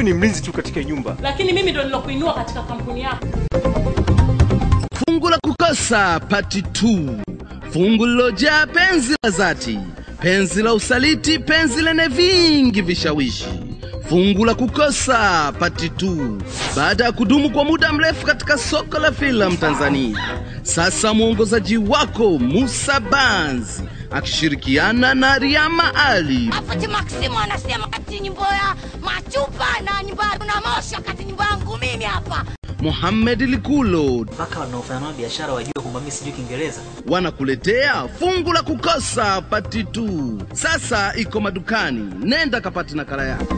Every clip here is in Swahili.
ni mlinzi tu katika hii nyumba. lakini mimi ndo nilokuinua katika kampuni yako. Fungu la kukosa pati 2, fungu lilojaa penzi la dhati, penzi la usaliti, penzi lenye vingi vishawishi. Fungu la kukosa pati 2, baada ya kudumu kwa muda mrefu katika soko la filamu Tanzania, sasa mwongozaji wako Musa Banzi akishirikiana na Riama Ali Afati Maximu anasema kati nyimbo ya machupa na nyimbo ya na moshi wakati nyimbo yangu mimi hapa. Mohamed Likulo mpaka wanaofanya nao biashara wajue kwamba mimi sijui Kiingereza. wanakuletea fungu la kukosa pati 2. Sasa iko madukani, nenda kapati nakala yako.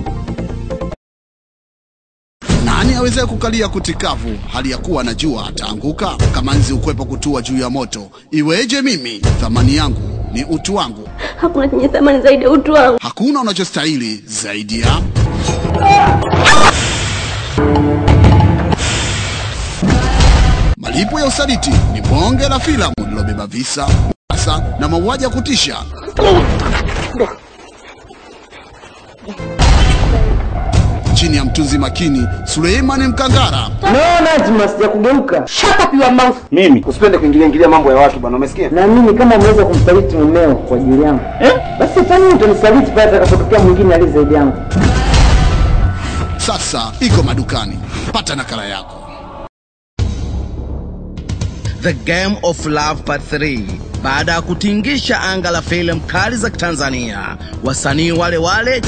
Nani aweze kukalia kutikavu hali ya kuwa anajua ataanguka? Kama nzi ukwepo kutua juu ya moto, iweje mimi? Thamani yangu ni utu wangu, Hakuna chenye thamani zaidi ya utu wangu. hakuna unachostahili zaidi ya malipo ya usaliti. Ni bonge la filamu lilobeba visa, asa na mauaji ya kutisha. chini ya mtunzi makini Suleimani Mkangara. No, Najma, sijakugeuka. Shut up your mouth. Mimi Usipende kuingilia ingilia mambo ya watu bwana, umesikia? naamini kama umeweza kumsaliti mumeo kwa ajili yangu eh? Basi fanya utanisaliti pale atakapotokea mwingine aliye zaidi yangu. Sasa iko madukani, pata nakala yako. The Game of Love Part 3. Baada ya kutingisha anga la filamu kali za Tanzania, wasanii wale wale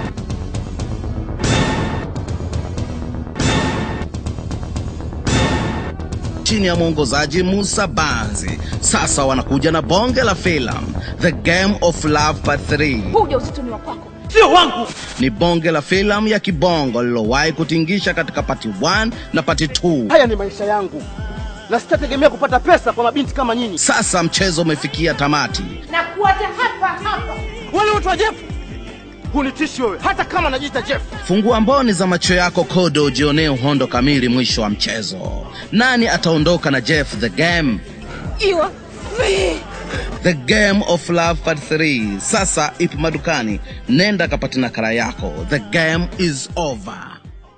chini ya mwongozaji Musa Banzi sasa wanakuja na bonge la filamu The Game of Love Part 3. Huu ujauzito ni wa kwako. Sio wangu. Ni bonge la filamu ya kibongo lilowahi kutingisha katika pati 1 na pati 2. Haya ni maisha yangu na sitategemea kupata pesa kwa mabinti kama nyinyi. Sasa mchezo umefikia tamati. Na kuacha hapa hapa. Wale watu wa Jeff hunitishi wewe, hata kama najiita Jeff. Fungua mboni za macho yako Kodo, ujionee uhondo kamili mwisho wa mchezo. Nani ataondoka na Jeff the game? You me. The Game of Love Part 3 sasa ipo madukani, nenda kapata nakala yako. The game is over.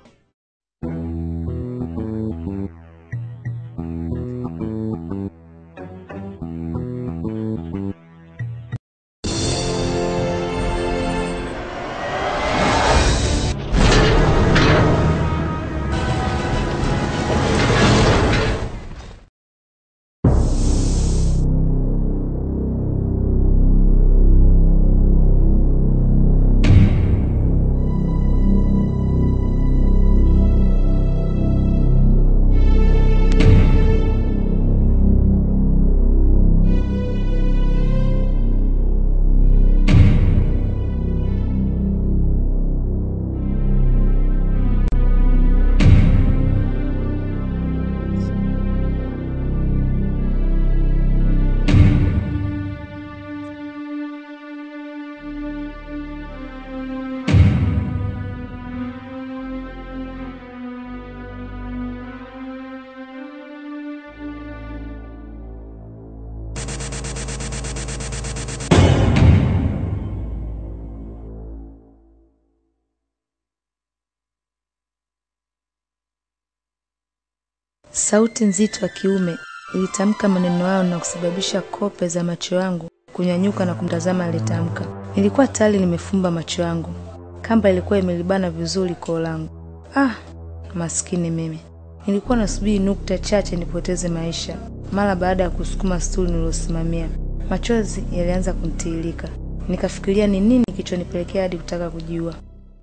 Sauti nzito ya kiume ilitamka maneno hayo na kusababisha kope za macho yangu kunyanyuka na kumtazama aliyetamka. Nilikuwa tayari nimefumba macho yangu, kamba ilikuwa imelibana vizuri koo langu. Ah, maskini mimi! Nilikuwa nasubiri nukta chache nipoteze maisha. Mara baada ya kusukuma stuli niliosimamia, machozi yalianza kunitiririka. Nikafikiria ni nini kilichonipelekea hadi kutaka kujiua.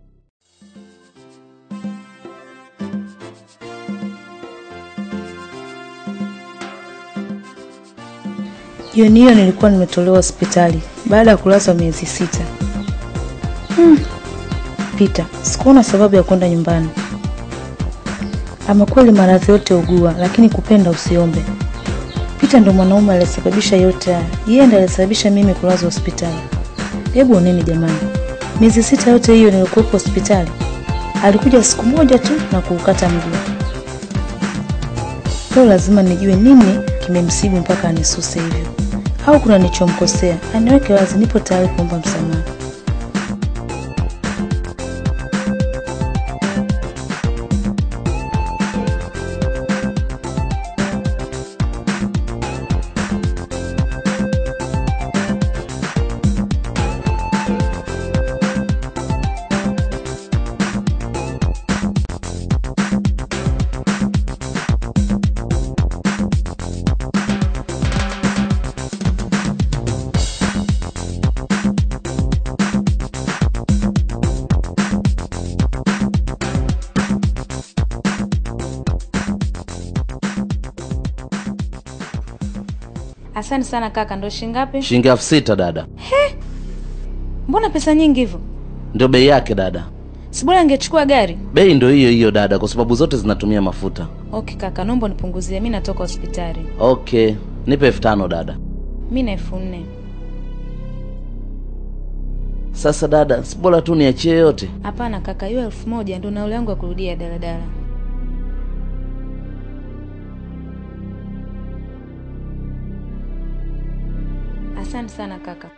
Jioni hiyo nilikuwa nimetolewa hospitali baada ya kulazwa miezi sita. Hmm. Pita, sikuona sababu ya kwenda nyumbani. Ama kweli maradhi yote ugua, lakini kupenda usiombe. Pita ndo mwanaume aliyesababisha yote haya. Yeye ndo aliyesababisha mimi kulazwa hospitali. Hebu oneni jamani, miezi sita yote hiyo nilikuwepo hospitali, alikuja siku moja tu na kuukata mguu. Leo lazima nijue nini kimemsibu mpaka anisuse hivyo, au kuna nilichomkosea. Aniweke wazi, nipo tayari kuomba msamaha. Asante sana kaka, ndo shingapi? shilingi elfu sita dada Mbona pesa nyingi hivyo? ndio bei yake dada Si bora angechukua gari. bei ndio hiyo hiyo dada kwa sababu zote zinatumia mafuta Okay kaka, naomba unipunguzie, mi natoka hospitali. okay nipe elfu tano dada Mi na elfu nne. sasa dada si bora tu niachie yote Hapana kaka, hiyo elfu moja ndo nauli yangu ya kurudia daladala. Asante sana kaka.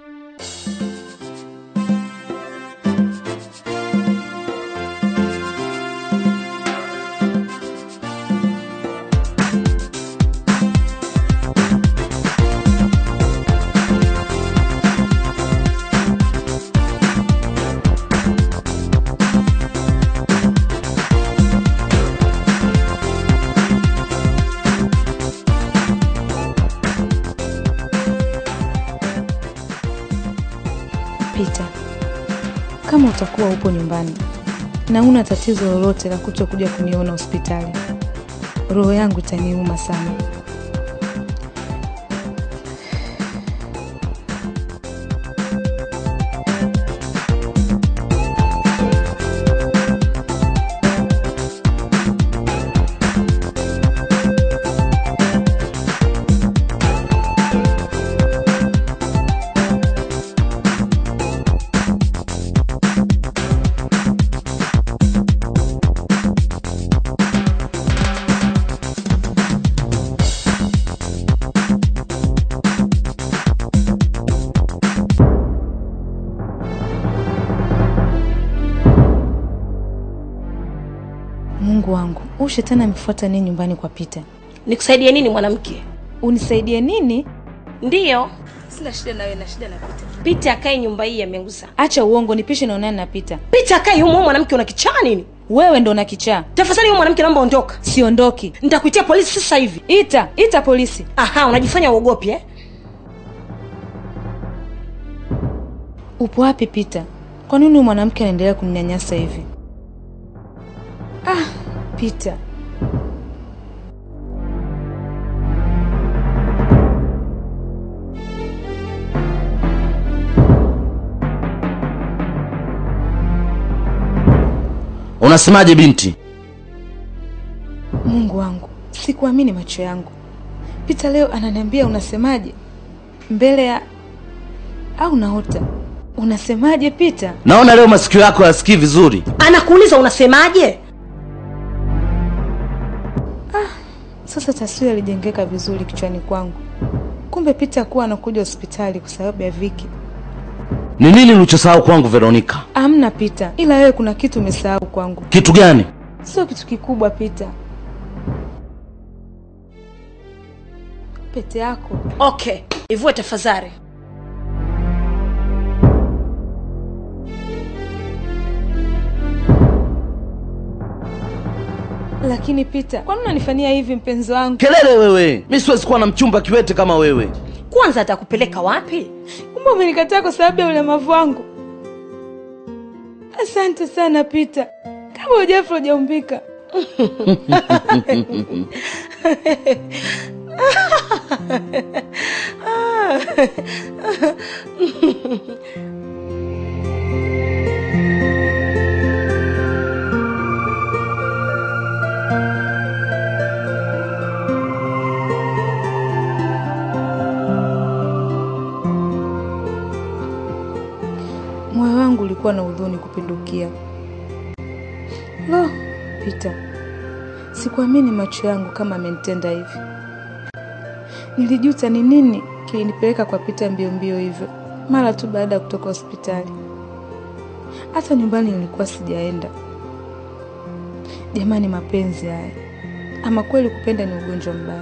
Pita, kama utakuwa upo nyumbani na una tatizo lolote la kutokuja kuniona hospitali, roho yangu itaniuma sana. Mungu wangu, huyu shetani amefuata nini nyumbani kwa Pita? Nikusaidie nini mwanamke? Unisaidie nini? Ndiyo, Sina shida na wewe, na shida na Pita. Pita akae nyumba hii ameuza. Acha uongo, nipishe naonana na Pita. Pita akae humo, mwanamke una kichaa nini? Wewe ndo una kichaa. Tafadhali huyo mwanamke naomba ondoka. Siondoki. Nitakuitia polisi sasa hivi. Ita, ita polisi. Aha, unajifanya uogopi eh? Upo wapi Pita? Kwa nini huyu mwanamke anaendelea kuninyanyasa hivi? Ah, Pita. unasemaje binti Mungu wangu, sikuamini macho yangu. Pita leo ananiambia unasemaje? Mbele ya au naota? Unasemaje Pita? naona leo masikio yako yasikii vizuri Anakuuliza unasemaje? Sasa taswira ilijengeka vizuri kichwani kwangu. Kumbe Pita kuwa anakuja hospitali kwa sababu ya Viki. ni nini ulichosahau kwangu veronika Amna Pita, ila wewe kuna kitu umesahau kwangu. kitu gani Sio kitu kikubwa Pita. Pete yako. Okay, ivue tafadhali. Lakini Pita, kwa nini unanifanyia hivi mpenzi wangu? kelele wewe mi siwezi kuwa na mchumba kiwete kama wewe Kwanza atakupeleka wapi? Kumbe umenikataa kwa sababu ya ulemavu wangu. Asante sana Pita, kama ujafu hujaumbika. Moyo wangu ulikuwa na huzuni kupindukia. Lo, Pita, sikuamini macho yangu kama amenitenda hivi. Nilijuta ni nini kilinipeleka kwa Pita mbio mbio hivyo mara tu baada ya kutoka hospitali. Hata nyumbani nilikuwa sijaenda. Jamani, mapenzi haya! Ama kweli kupenda ni ugonjwa mbaya.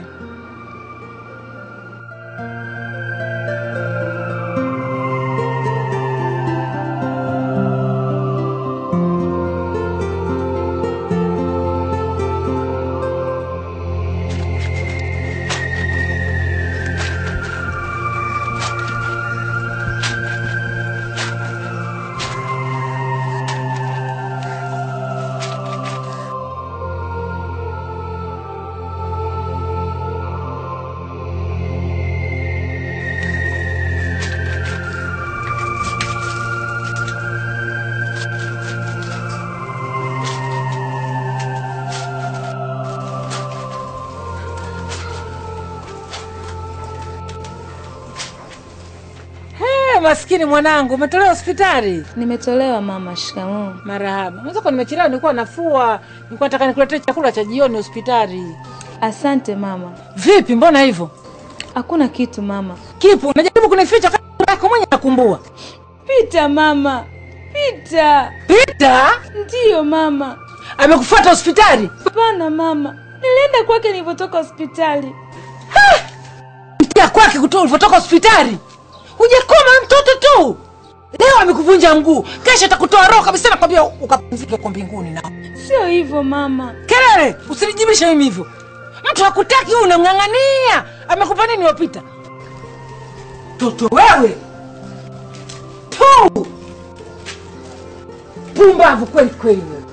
Eh, maskini mwanangu, umetolewa hospitali? Nimetolewa mama. Shikamoo. Marahaba. Mwenzako nimechelewa, nilikuwa nafua, nilikuwa nataka nikuletee chakula cha jioni hospitali. Asante mama. Vipi, mbona hivyo? Hakuna kitu mama. Kipo, unajaribu kunificha kama yako mwenye nakumbua. Pita mama, pita. Pita? Ndiyo mama. Amekufuata hospitali? Hapana mama, nilienda kwake nilipotoka hospitali. Mtia kwake kutoka ulivyotoka hospitali? Hujakoma mtoto tu. Leo amekuvunja mguu, kesho atakutoa roho kabisa, nakwambia ukapumzike kwa mbinguni nao. Sio hivyo mama. Kelele, usinijibishe mimi hivyo. Mtu hakutaki wewe unamng'ang'ania. Amekupa nini wapita? Toto wewe. Tu. Pumbavu kweli kweli wewe.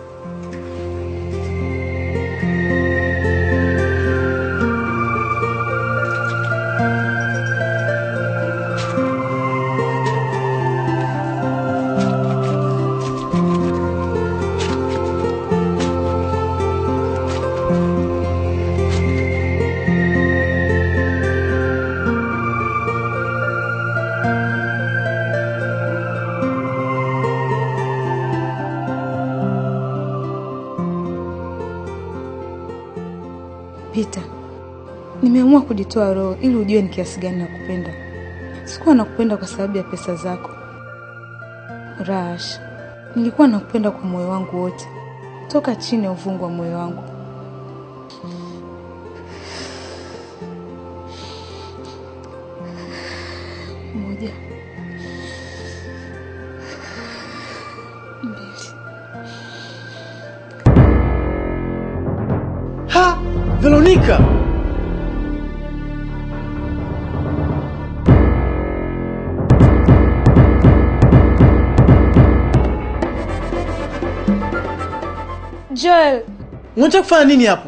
Pita, nimeamua kujitoa roho ili ujue ni kiasi gani nakupenda. Sikuwa nakupenda kwa sababu ya pesa zako Rash, nilikuwa nakupenda kwa moyo wangu wote, toka chini ya uvungu wa moyo wangu. Moja, mbili. Ha! Veronica! Joel, Unataka kufanya nini hapo?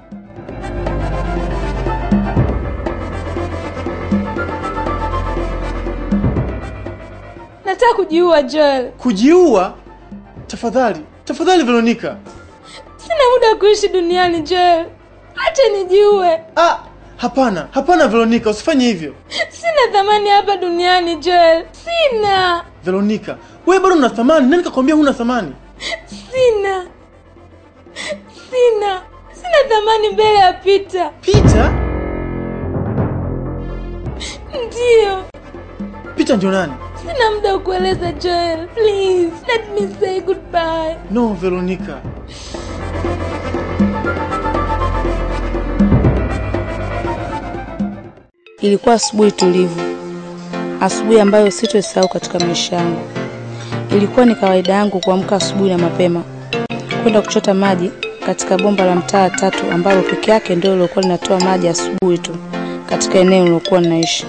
nataka kujiua Joel. Kujiua? Tafadhali, tafadhali Veronica. Sina muda wa kuishi duniani Joel, acha nijiue. Ah, hapana, hapana Veronica, usifanye hivyo. Sina thamani hapa duniani Joel, sina, Veronica, wewe bado una thamani. Nani kakwambia huna thamani? sina, sina, sina thamani mbele ya Pita. Peter? Ndiyo, Peter ndio nani? sina muda wa kueleza Joel, please let me say goodbye. No, Veronica. Ilikuwa asubuhi tulivu, asubuhi ambayo sitoisahau katika maisha yangu. Ilikuwa ni kawaida yangu kuamka asubuhi na mapema kwenda kuchota maji katika bomba la mtaa tatu ambalo peke yake ndio lilikuwa linatoa maji asubuhi tu katika eneo lilokuwa ninaishi.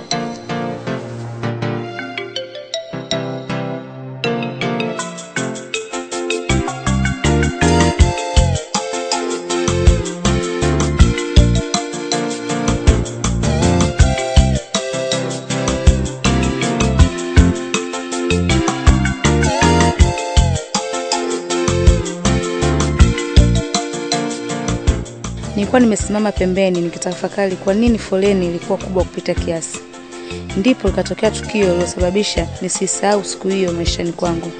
Nilikuwa nimesimama pembeni nikitafakari kwa nini foleni ilikuwa kubwa kupita kiasi. Ndipo likatokea tukio lililosababisha nisisahau siku hiyo maishani kwangu.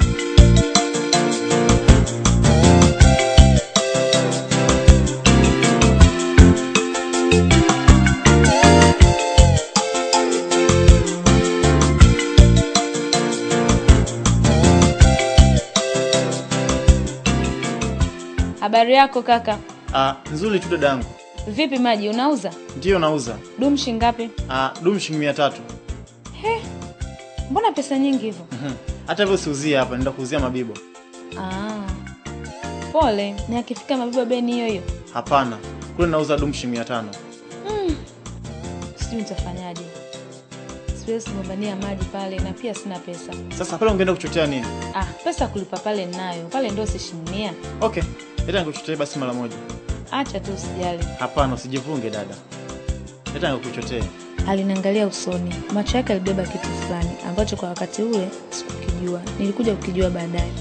Habari yako kaka? Ah, nzuri tu dadangu. Vipi maji unauza? Ndiyo nauza. Dumu shingapi? Ah, dumu shilingi mia tatu. He, mbona pesa nyingi hivyo? Mhm. Hata hivyo siuzie hapa, naenda kuuzia mabibo. Ah, pole. Ni akifika mabiba beni hiyo hiyo. Hapana, kule nauza dumu shilingi mia tano. Mm. Sijui nitafanyaje. Siwezi kugombania maji pale na pia sina pesa. Sasa pale ungeenda kuchotea nini? Ah, pesa kulipa pale ninayo. Pale ndio sishinia. Okay, leta nikuchotee basi mara moja. Acha tu usijali. Hapana, usijivunge dada. Leta nikuchotee. Aliniangalia usoni, macho yake alibeba kitu fulani ambacho kwa wakati ule sikukijua. Nilikuja kukijua baadaye.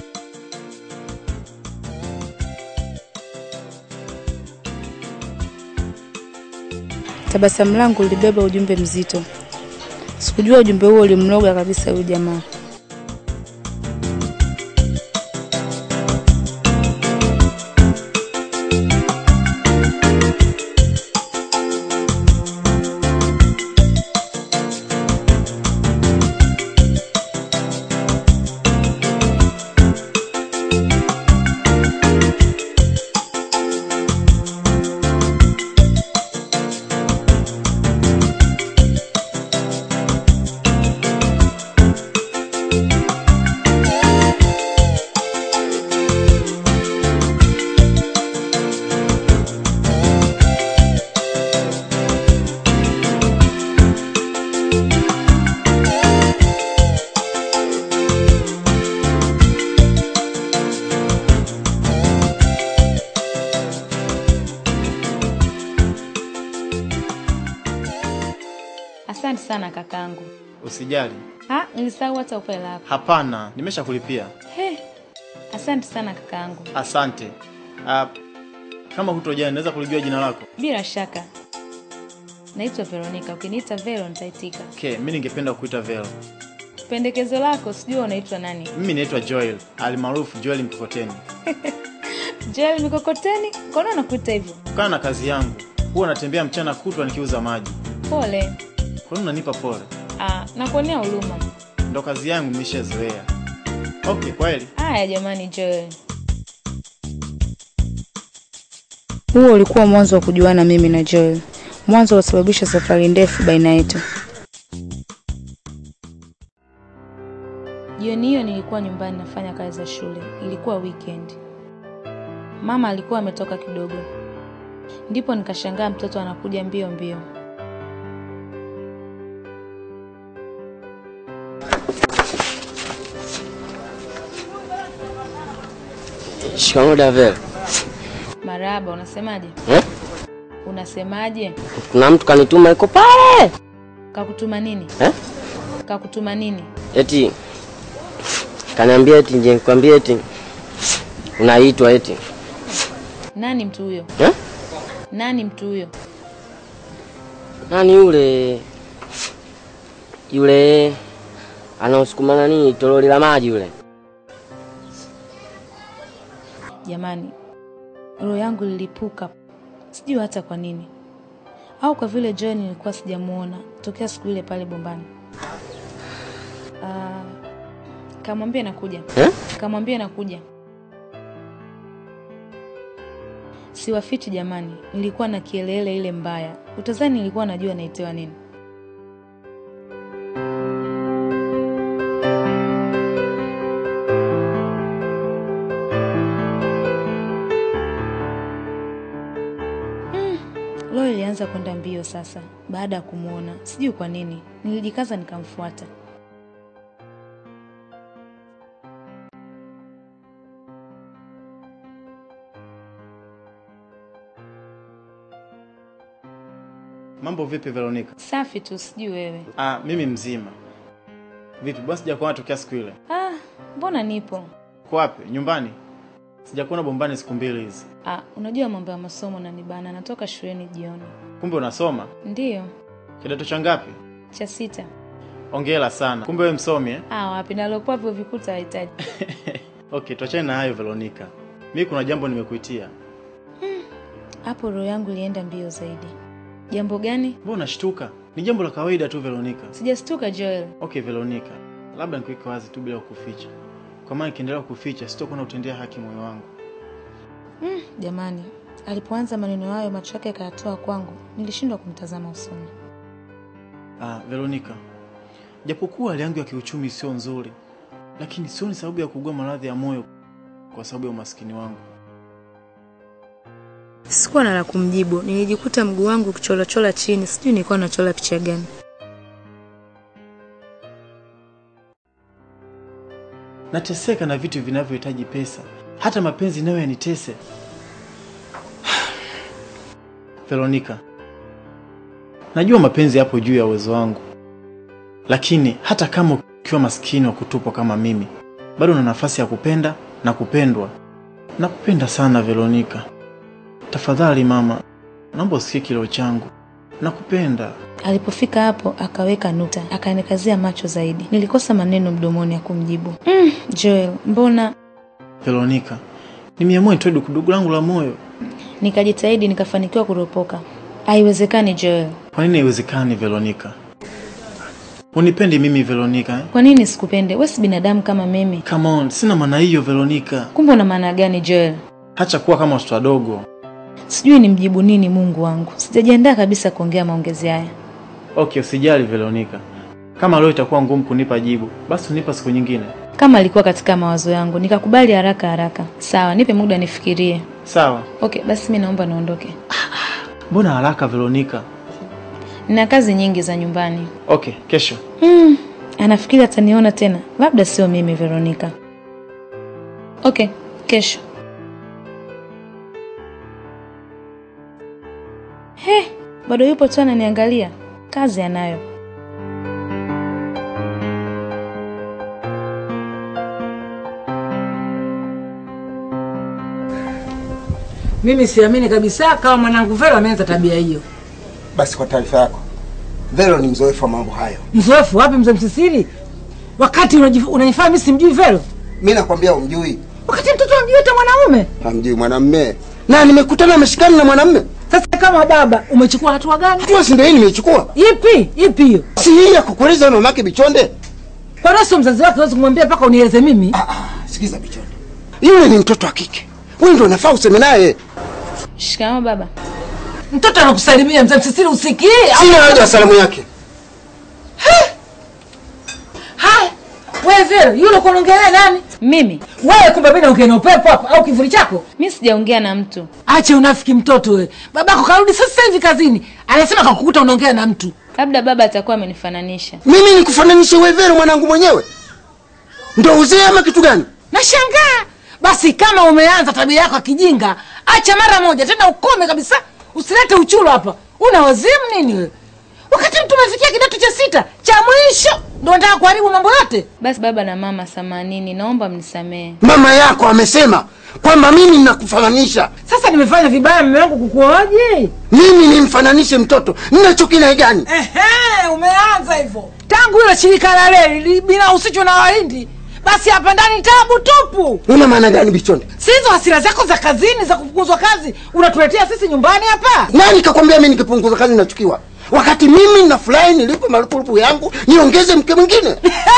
Tabasamu langu lilibeba ujumbe mzito. Sikujua ujumbe huo ulimloga kabisa huyu jamaa. Asante sana kakangu. Usijali. Ha, nilisahau hata upe lako. Hapana, nimeshakulipia. He. Asante sana kakangu. Asante. Uh, kama hutojali naweza kulijua jina lako? Bila shaka. Naitwa Veronica. Ukiniita Vero nitaitika. Okay, mimi ningependa kukuita Vero. Pendekezo lako sijui unaitwa nani? Mimi naitwa Joel, almaarufu Joel Mkokoteni. Joel Mikokoteni? Mbona unakuita hivyo? Kutokana na kazi yangu, huwa natembea mchana kutwa nikiuza maji. Pole. Kwa nini unanipa pole? Ah, nakuonea huruma. Ndo kazi yangu nimeshazoea. Okay, kweli. Haya jamani Joel. Huo ulikuwa mwanzo wa kujuana mimi na Joel. Mwanzo uliosababisha safari ndefu baina yetu. Jioni hiyo nilikuwa nyumbani nafanya kazi za shule. Ilikuwa weekend. Mama alikuwa ametoka kidogo. Ndipo nikashangaa mtoto anakuja mbio mbio. Shikamoo Davel. Marahaba, unasemaje? Eh? Unasemaje? Kuna mtu kanituma iko pale. Kakutuma nini? Eh? Kakutuma nini? Eti kaniambia eti nje nikwambie eti unaitwa eti. Nani mtu huyo? Eh? Nani mtu huyo? Nani yule? Yule anaosukuma nani toroli la maji yule. Jamani, roho yangu ililipuka, sijui hata kwa nini, au kwa vile John nilikuwa sijamuona tokea siku ile pale bombani. Ah, kamwambia nakuja Eh? kamwambia nakuja. Siwafichi jamani, nilikuwa na kielele ile mbaya, utazani nilikuwa najua naitewa nini. Roho ilianza kwenda mbio sasa baada ya kumwona, sijui kwa nini. Nilijikaza nikamfuata. Mambo vipi Veronica? Safi tu, sijui wewe. Ah, mimi mzima. Vipi? Basi sijakuona tokea siku ile. Ah, mbona nipo? Uko wapi? Nyumbani? Sijakuona bombani siku mbili hizi. Ah, unajua mambo ya masomo na nibana, natoka shuleni jioni. Kumbe unasoma? Ndiyo, Kidato cha ngapi? cha sita. Ongera sana. Kumbe wewe msomi eh? Ah, wapi nalokuwa vyo vikuta hahitaji. Okay, tuachane na hayo Veronica. Mimi kuna jambo nimekuitia. Hapo roho yangu ilienda mbio zaidi. Jambo gani? Mbona unashtuka? Ni jambo la kawaida tu Veronica. Sijastuka Joel. Okay Veronica, labda nikuweke wazi tu bila kuficha. Kwa maana nikiendelea kuficha sitakuwa na utendea haki moyo wangu. Mm, jamani, alipoanza maneno hayo macho yake akayatoa kwangu, nilishindwa kumtazama usoni. Ah, Veronica. Japokuwa hali yangu ya kiuchumi sio nzuri, lakini sioni sababu ya kuugua maradhi ya moyo kwa sababu ya umaskini wangu. Sikuwa na la kumjibu, nilijikuta mguu wangu kucholachola chini, sijui nilikuwa nachola picha gani. Nateseka na vitu vinavyohitaji pesa, hata mapenzi nayo yanitese. Veronica, najua mapenzi yapo juu ya uwezo wangu, lakini hata kama ukiwa maskini wa kutupwa kama mimi, bado una nafasi ya kupenda na kupendwa. Nakupenda sana Veronica. Tafadhali mama, naomba usikie kilio changu. Nakupenda. Alipofika hapo akaweka nukta, akanikazia macho zaidi. Nilikosa maneno mdomoni ya kumjibu. Mm, Joel, mbona? Veronica, nimeamua nitoe dukuduku langu la moyo. Nikajitahidi nikafanikiwa kuropoka. Haiwezekani Joel. Kwa nini haiwezekani Veronica? Unipendi mimi Veronica eh? Kwa nini sikupende? Wewe si binadamu kama mimi. Come on, sina maana hiyo Veronica. Kumbe una maana gani Joel? Hacha kuwa kama watoto wadogo. Sijui nimjibu nini Mungu wangu. Sijajiandaa kabisa kuongea maongezi haya. Okay, usijali Veronica. Kama leo itakuwa ngumu kunipa jibu, basi unipa siku nyingine. Kama alikuwa katika mawazo yangu, nikakubali haraka haraka. Sawa, nipe muda nifikirie. Sawa. Okay, basi mimi naomba niondoke. Mbona haraka Veronica? Nina kazi nyingi za nyumbani. Okay, kesho. Hmm, anafikiri ataniona tena. Labda sio mimi Veronica. Okay, kesho. He, bado yupo tu ananiangalia. Kazi anayo. Mimi siamini kabisa kama mwanangu Vero ameanza tabia hiyo. Basi kwa taarifa yako, Vero ni mzoefu wa mambo hayo. Mzoefu wapi, mzee Msisiri? Wakati unajif- unanifanya mimi simjui Vero, Mi nakwambia umjui, wakati mtoto amjui hata mwanaume. hamjui mwanamme, na nimekutana ameshikana na mwanamme. Sasa kama baba, umechukua hatua gani? Hatua si ndio hii nimeichukua? Ipi ipi hiyo? Si hii ya kukueleza wewe mamake Bichonde? Kwa nini sio mzazi wake huwezi kumwambia mpaka unieleze mimi? Sikiza Bichonde, yule ni mtoto wa kike, wewe ndio unafaa useme naye. Shikamoo baba. Mtoto anakusalimia mzee Msisiri, usikii? Sina haja ya salamu yake. Haya, wewe Vero, yule uko unaongelea nani? Mimi? Wewe kumbe mimi naongea na upepo hapa au kivuli chako? Mimi sijaongea na mtu. Ache unafiki mtoto wewe. Babako karudi sasa hivi kazini. Anasema kakukuta unaongea na mtu. Labda baba atakuwa amenifananisha. Mimi nikufananishe wewe Vero mwanangu mwenyewe? Ndio uzee ama kitu gani? Nashangaa. Basi kama umeanza tabia yako ya kijinga, acha mara moja tena ukome kabisa. Usilete uchulo hapa. Una wazimu nini wewe? Wakati mtu umefikia kidato cha sita cha mwisho ndio unataka kuharibu mambo yote. Basi baba na mama, samanini, naomba mnisamehe. Mama yako amesema kwamba mimi ninakufananisha. Sasa nimefanya vibaya mume wangu kukuoje? Mimi nimfananishe mtoto, ninacho kina gani? Ehe, umeanza hivyo. Tangu ile shirika la reli binahusishwa na Wahindi, basi hapa ndani tabu tupu. Una maana gani Bichonde? Si hizo hasira zako za kazini za kufukuzwa kazi unatuletea sisi nyumbani hapa? Nani kakwambia mimi nikipunguza kazi nachukiwa? Wakati mimi nafurahi nilipe marupurupu yangu niongeze mke mwingine.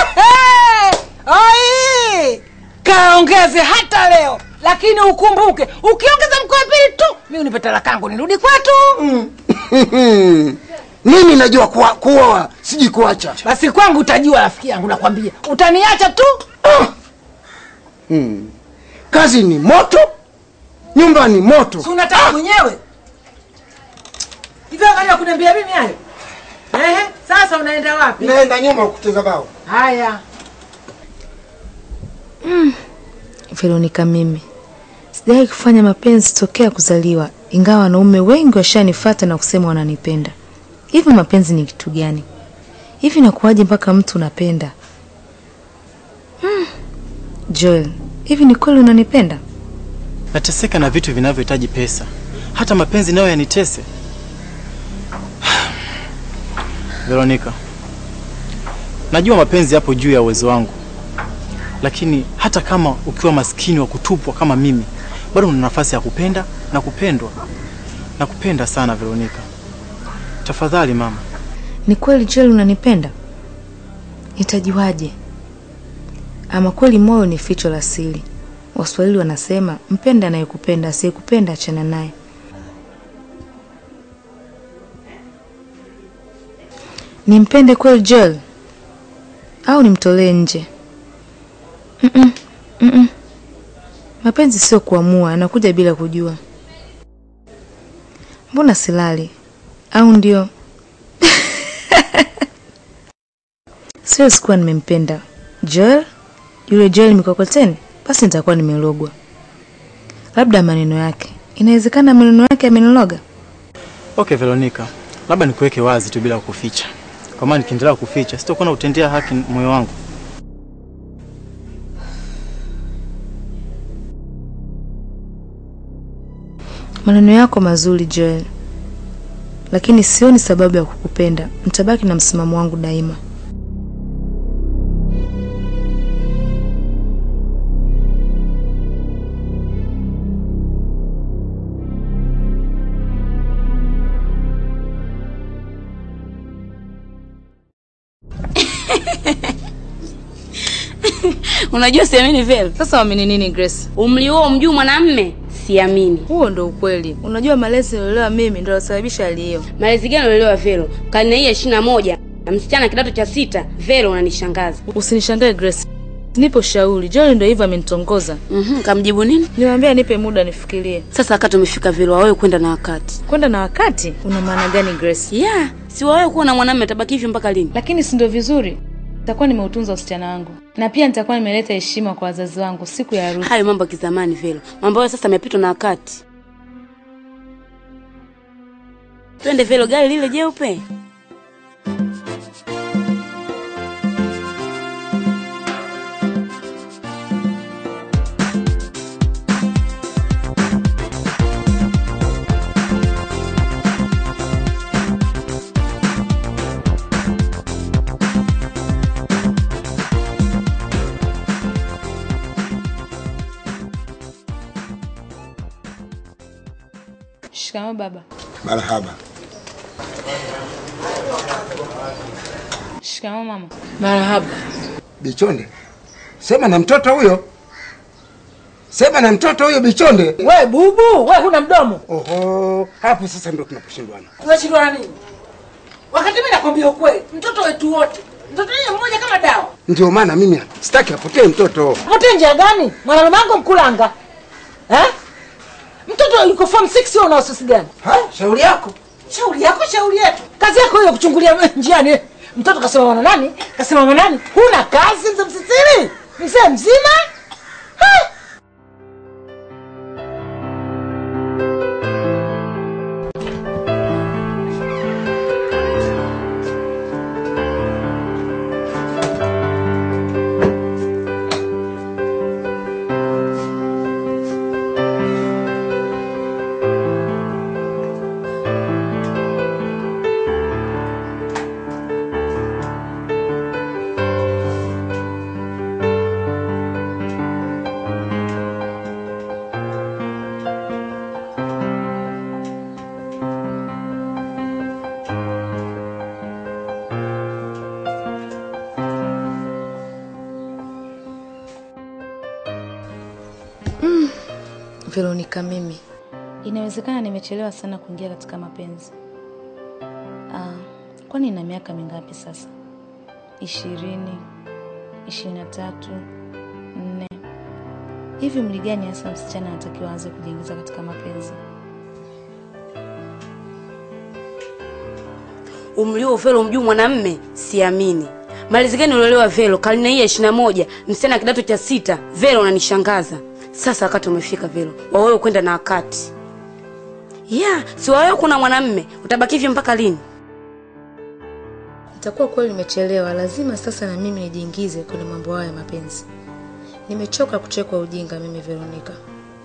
Ai! Kaongeze hata leo, lakini ukumbuke, ukiongeza mke wa pili tu, mimi unipe talaka yangu nirudi kwetu. mimi najua kuwa, kuoa siji kuacha. Basi kwangu utajua, rafiki yangu, nakwambia utaniacha tu. Hmm. Kazi ni moto, nyumba ni moto. Si unataka mwenyewe hivyo? Angalia kuniambia mimi hayo. Ehe, sasa unaenda wapi? Naenda nyuma kucheza bao. Haya. Mm. Veronica, mimi sijawahi kufanya mapenzi tokea kuzaliwa, ingawa wanaume wengi washanifuata na kusema wananipenda. Hivi mapenzi ni kitu gani? Hivi nakuwaje mpaka mtu unapenda? Mm. Joel, hivi ni kweli unanipenda? Nateseka na vitu vinavyohitaji pesa, hata mapenzi nayo yanitese. Veronica, najua mapenzi yapo juu ya uwezo wangu, lakini hata kama ukiwa maskini wa kutupwa kama mimi, bado una nafasi ya kupenda na kupendwa. Nakupenda sana Veronica, tafadhali mama. Ni kweli Joel unanipenda? Nitajuaje? Ama kweli moyo ni ficho la siri. Waswahili wanasema mpenda anayekupenda, asiyekupenda achana naye. Nimpende kweli Joel au nimtolee nje? Mm-mm, mm-mm. Mapenzi sio kuamua, anakuja bila kujua. Mbona silali? Au ndio sio sikuwa nimempenda Joel, yule Joel mikokoteni, basi nitakuwa nimelogwa. Labda maneno yake, inawezekana maneno yake yameniloga. Okay Veronica, labda nikuweke wazi tu bila kuficha, kwa maana nikiendelea kuficha sitakuwa na utendea haki moyo wangu. Maneno yako mazuri Joel, lakini sioni sababu ya kukupenda. Nitabaki na msimamo wangu daima. Unajua siamini vile. Sasa waamini nini Grace? Umri huo mjuu mwanamme siamini. Huo ndo ukweli. Unajua malezi niliolewa mimi ndo yalosababisha hali hiyo. Malezi gani uliolewa Velo? Karne hii ya ishirini na moja na msichana kidato cha sita. Velo, unanishangaza. Usinishangae Grace. Nipo shauri. John ndo hivyo amenitongoza. Mhm, kamjibu nini? Niwaambia nipe muda nifikirie. Sasa wakati umefika Velo, wawewe kwenda na wakati. Kwenda na wakati? Una maana gani Grace? Yeah, si wawewe kuwa na mwanamume tabaki hivyo mpaka lini? Lakini si ndio vizuri? Nitakuwa nimeutunza usichana wangu na pia nitakuwa nimeleta heshima kwa wazazi wangu siku ya harusi. Hayo mambo ya kizamani Velo. Mambo hayo sasa yamepitwa na wakati. Twende Velo, gari lile jeupe. Shikamoo baba. Marhaba. Shikamoo mama. Marahaba. Bichonde, sema na mtoto huyo, sema na mtoto huyo Bichonde. We bubu, we huna mdomo. Oho, hapo sasa ndio tunaposhindwana. Tunashindwana nini? Wakati mimi nakwambia ukweli, mtoto wetu wote, mtoto yeye mmoja kama dawa. Ndio maana mimi sitaki apotee mtoto. Pote njia gani? Mwanamama wangu mkulanga. Eh? Mtoto yuko form 6 wewe una wasiwasi gani? Ha? Shauri yako. Shauri yako, shauri yetu. Kazi yako hiyo kuchungulia njiani. Mtoto kasema mwana nani? Kasema mwana nani? Huna kazi mzee msisiri? Mzee mzima? Ha? Veronica, mimi inawezekana nimechelewa sana kuingia katika mapenzi. Ah, kwani ina miaka mingapi sasa? Ishirini, ishirini na tatu, nne. Hivi umri gani hasa msichana anatakiwa aanze kujiingiza katika mapenzi? Umri huo Velo mjuu mwanamme siamini. Malezi gani uliolewa Velo? Karne hii ya ishirini na moja msichana kidato cha sita. Velo, unanishangaza. Sasa wakati umefika Velo, wawewe kwenda na wakati. Yeah, si wawewe kuna mwanamme, utabaki hivyo mpaka lini? Itakuwa kweli nimechelewa, lazima sasa na mimi nijiingize kwenye mambo hayo ya mapenzi. Nimechoka kuchekwa ujinga mimi Veronica.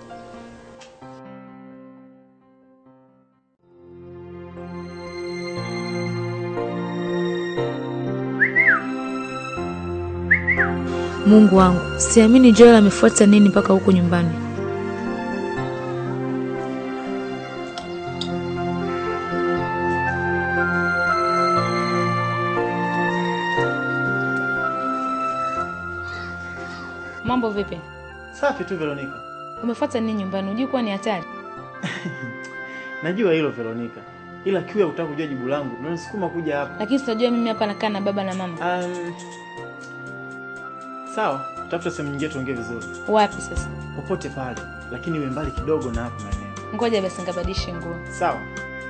Mungu wangu, siamini Joel amefuata nini mpaka huko nyumbani. Mambo vipi? Safi tu Veronica. Umefuata nini nyumbani? Unajua kuwa ni hatari. Najua hilo Veronica. Ila kiu ya kutaka kujua jibu langu ndio nisukuma kuja hapa. Lakini sitajua mimi hapa nakaa na baba na mama. Um, sawa, tafuta sehemu nyingine tuongee vizuri. Wapi sasa? Popote pale, lakini iwe mbali kidogo na hapo maeneo. Ngoja basi ngabadilishe nguo. Sawa.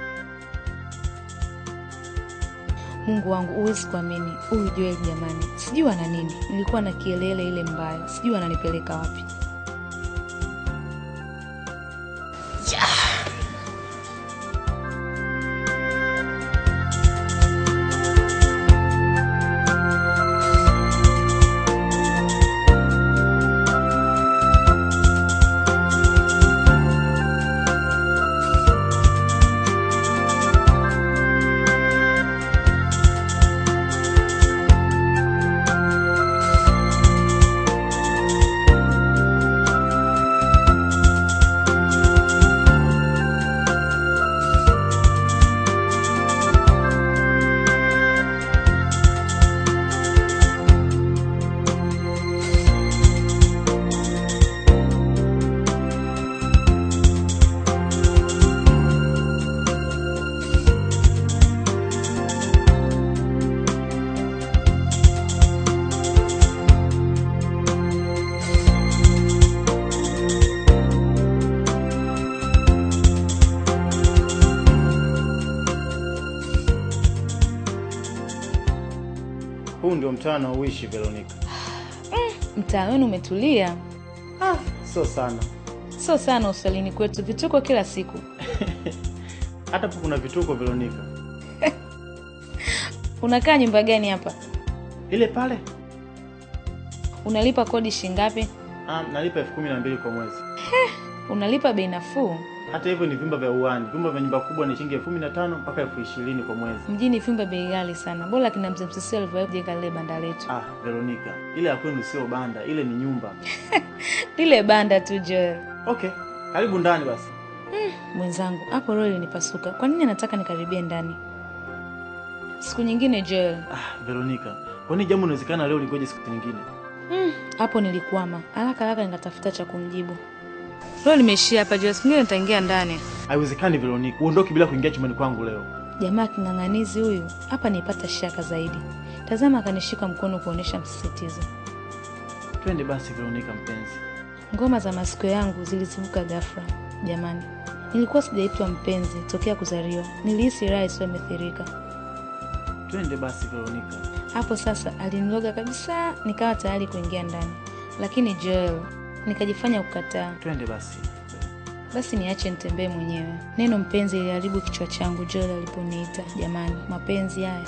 Mungu wangu, huwezi kuamini huyu Joel jamani, sijui ana nini. Nilikuwa na kielele ile mbaya, sijui ananipeleka wapi. mtaa na uishi Veronica. Mtaa wenu umetulia? Ah, sio sana. Sio sana uswalini kwetu, vituko kila siku. Hata hapo kuna vituko Veronica. Unakaa nyumba gani hapa? Ile pale? Unalipa kodi shingapi? Ah, nalipa elfu kumi na mbili kwa mwezi. Unalipa bei nafuu. Hata hivyo ni vyumba vya uani. Vyumba vya nyumba kubwa ni shilingi elfu kumi na tano mpaka elfu ishirini kwa mwezi. Mjini vyumba bei ghali sana. Bora kina mzee Msisi alivyojenga lile banda letu. Ah, Veronica, ile ya kwenu sio banda, ile ni nyumba. Lile banda tu Joel. Okay, karibu ndani basi. Mwenzangu, hapo roho ilinipasuka. Kwa nini anataka nikaribie ndani? Siku nyingine Joel. Ah, Veronica, kwani jambo inawezekana leo lingoje siku nyingine? Mm, hapo nilikwama. Haraka haraka nikatafuta cha kumjibu. Roho limeishia hapa Joel. Siku nyingine nitaingia ndani. Haiwezekani Veronica, uondoke bila kuingia chumbani kwangu leo. Jamaa king'ang'anizi huyu hapa nipata shaka zaidi. Tazama akanishika mkono kuonesha msisitizo. Twende basi Veronica mpenzi. Ngoma za masikio yangu zilizivuka ghafla. Jamani, nilikuwa sijaitwa mpenzi tokea kuzaliwa. Nilihisi raha isiyomethirika. Twende basi Veronica. Hapo sasa aliniloga kabisa, nikawa tayari kuingia ndani, lakini Joel nikajifanya kukataa. Twende basi. Basi niache nitembee mwenyewe. Neno mpenzi iliharibu kichwa changu Joel aliponiita. Jamani, mapenzi haya.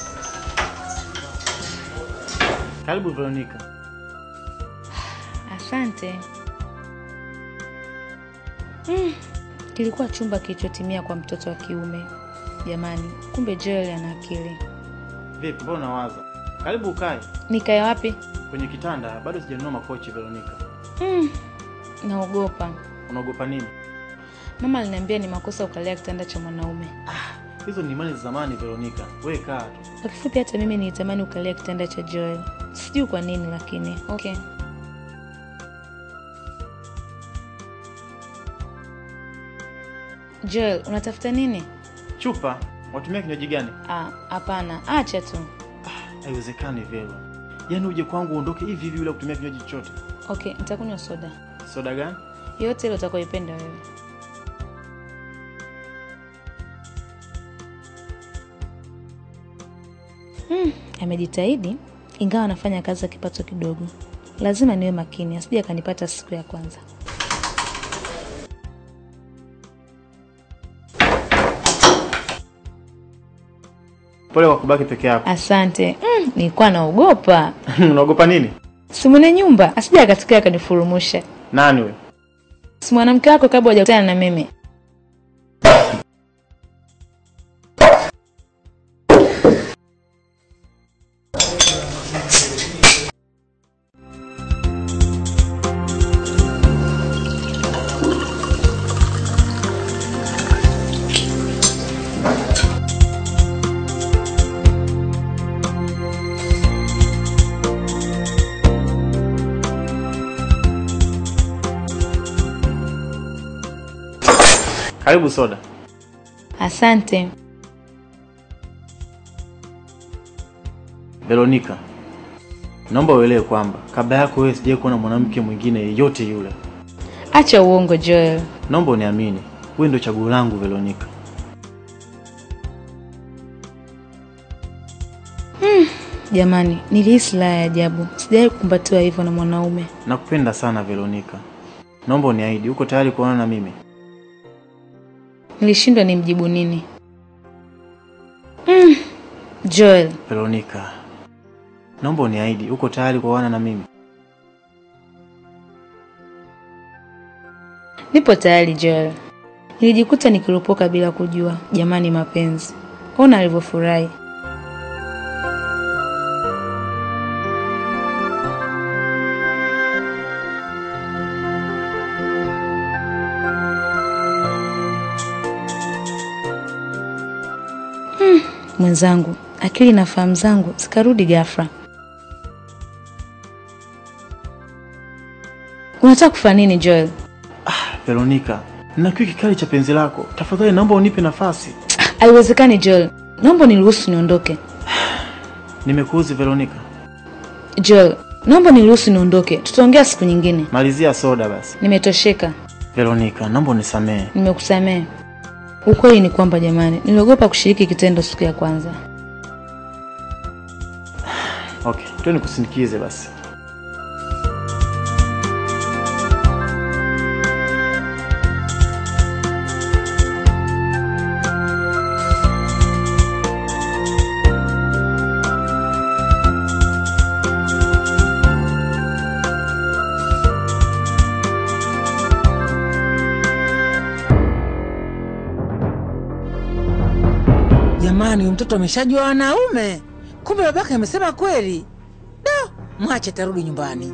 Karibu Veronica. Asante. Mm, kilikuwa chumba kilichotimia kwa mtoto wa kiume. Jamani, kumbe Joel ana akili. Vipi, mbona unawaza? Karibu ukae. Nikae wapi? Kwenye kitanda, bado sijanunua makochi Veronica. Mm, naogopa. Unaogopa nini? Mama aliniambia ni makosa ukalia kitanda cha mwanaume. Hizo ni imani za zamani Veronica. Wewe kaa tu. Kwa kifupi, hata mimi nilitamani ukalia kitanda cha Joel. Sijui kwa nini, lakini okay. Joel, unatafuta nini? Chupa, watumia kinywaji gani? Ah, hapana, acha tu. Haiwezekani Vero. Yaani uje kwangu uondoke hivi hivi bila kutumia kinywaji chochote. Okay, nitakunywa soda Soda gani? yote ile utakayoipenda wewe. Hmm, amejitahidi ingawa anafanya kazi ya kipato kidogo. Lazima niwe makini asije akanipata siku ya kwanza. Pole kwa kubaki peke yako. Asante. Mm, nilikuwa naogopa. Unaogopa nini? Si mwenye nyumba asije akatokea akanifurumusha. Nani wewe? Si mwanamke wako kabla hujakutana na mimi. Karibu soda. Asante. Veronica, naomba uelewe kwamba kabla yako wewe sijawahi kuona mwanamke mwingine yeyote yule. Acha uongo Joel. Naomba uniamini, wewe ndio chaguo langu Veronica. Hmm, jamani, nilihisi la ya ajabu. Sijawahi kukumbatiwa hivyo na mwanaume. Nakupenda sana Veronica. Naomba uniahidi, uko tayari kuonana na mimi? Nilishindwa nimjibu nini. Hmm, Joel, Veronica, naomba uniahidi, uko tayari kuoana na mimi? nipo tayari Joel. Nilijikuta nikiropoka bila kujua. Jamani, mapenzi. Ona alivyofurahi. Hmm, mwenzangu, akili na fahamu zangu zikarudi ghafla. Unataka kufanya nini Joel? Veronica, nina kiu kikali cha penzi lako. Tafadhali naomba unipe nafasi. Haiwezekani Joel, naomba niruhusu niondoke. Nimekuuzi Veronica. Joel, naomba niruhusu niondoke, tutaongea siku nyingine. Malizia soda basi. Nimetosheka, Veronica, naomba unisamehe. nimekusamehe. Ukweli ni kwamba jamani, niliogopa kushiriki kitendo siku ya kwanza. Okay, tu nikusindikize basi. Jamani, huyu mtoto ameshajua wanaume. Kumbe babake amesema kweli. Da, mwache tarudi nyumbani.